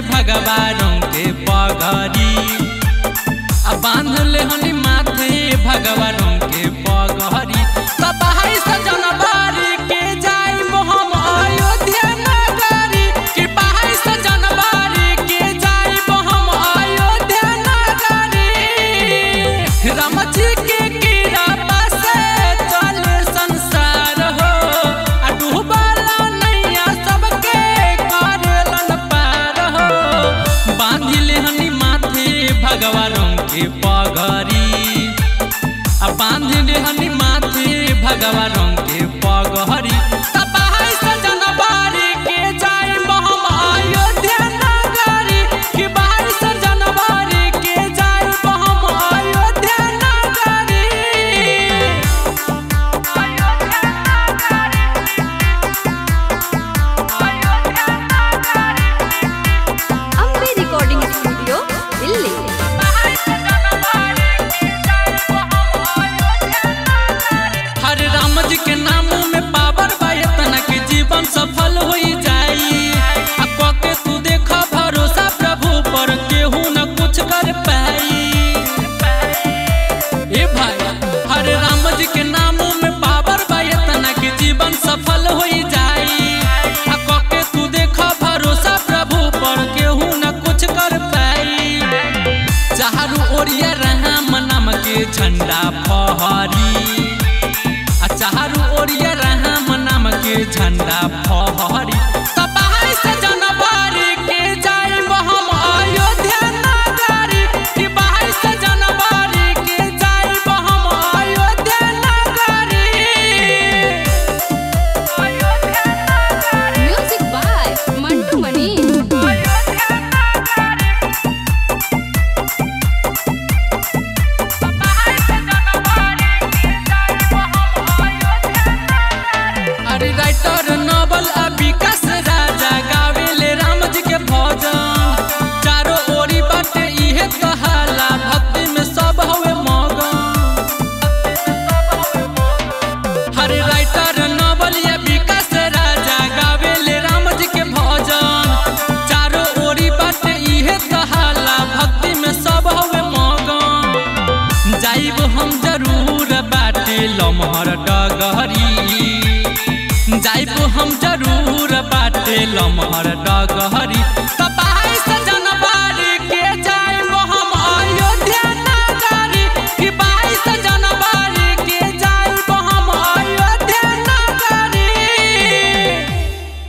भगवानों के पगरी आ बांध ले हनी माथे भगवानों के पगरी तब हाय सजन बारी के जाई मोहम अयोध्या नगरी कि बाहर सजन बारी के जाई मोहम अयोध्या नगरी राम जी के कृपा से चले संसार हो आ डूबला नैया सबके करेलन पार हो बांधिले हनी माथे भगवानों के पगरी आ बांधिले हनी माथे भगवानों के पगरी तब हाय सजन बारी के जाई मोहम अयोध्या नगरी कि बाहर सजन बारी के जाई मोहम अयोध्या नगरी ಅಂಬೆ ರೆಕಾರ್ಡಿಂಗ್ ಸ್ಟುಡಿಯೋ ಇಲ್ಲಿ हर राम जी के नाम में पावर बा इतना कि जीवन सफल हो जाई आ के तू देखा भरोसा प्रभु पर केहू न कुछ कर पाई ए भाई हर राम जी के नाम में पावर बा इतना कि जीवन सफल हो जाई आ के तू देखा भरोसा प्रभु पर केहू न कुछ कर पाई चारू ओरिया राम नाम के झंडा फहरी आ चारू ओरिया राम नाम के झंडा फहरी तब हाय से जनवरी के जाई हम अयोध्या नगरी कि बाहर से जनवरी के जाई हम अयोध्या नगरी ಮ್ಯೂಸಿಕ್ ಬಾಯ್ ಮಂಟು ಮಣಿ अरे राइटर नॉवल आ विकास राजा गावेले राम जी के भजन चारों ओरी बाटे इहे कहाला भक्ति में सब हवे मगन हरे राइटर नॉवल या विकास राजा गावेले राम जी के भजन चारों ओरी बाटे इहे कहाला भक्ति में सब हवे मगन जाइब हम जरूर बाटे लमहर डगहरी जाइब हम जरूर बाटे लमहर डगहरी तब